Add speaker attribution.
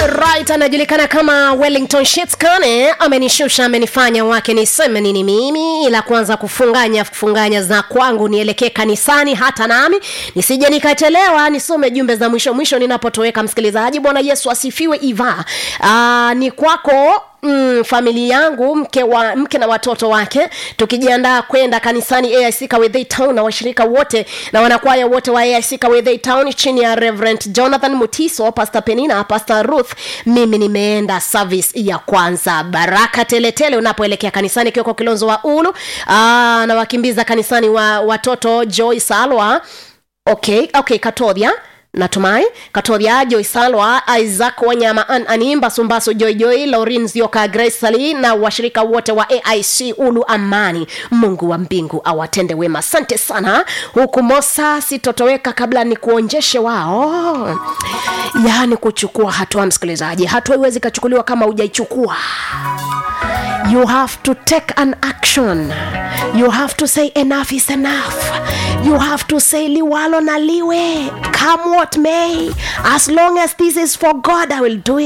Speaker 1: Alright, anajulikana kama Wellington Shitskane amenishusha amenifanya wake niseme nini mimi ila kwanza kufunganya kufunganya za kwangu nielekee kanisani hata nami nisije nikachelewa nisome jumbe za mwisho mwisho ninapotoweka msikilizaji bwana yesu asifiwe iva Aa, ni kwako mm, familia yangu mke wa mke na watoto wake tukijiandaa kwenda kanisani aic kawedhei town na washirika wote na wanakwaya wote wa aic kawedhei town chini ya reverend jonathan mutiso pastor penina pastor ruth mimi nimeenda service ya kwanza baraka teletele unapoelekea kanisani kioko kilonzo wa ulu Aa, na wakimbiza kanisani wa watoto joy salwa okay okay katodhia natumai katodhia joy salwa isaac wanyama an animba sumbaso joyjoy laurin zioka grace sali na washirika wote wa aic ulu amani mungu wa mbingu awatende wema asante sana huku mosa sitotoweka kabla ni kuonjeshe wao yaani kuchukua hatua msikilizaji hatua iwezi ikachukuliwa kama hujaichukua you have to take an action you have to say enough is enough you have to say liwalo na liwe come what may as long as this is for god i will do it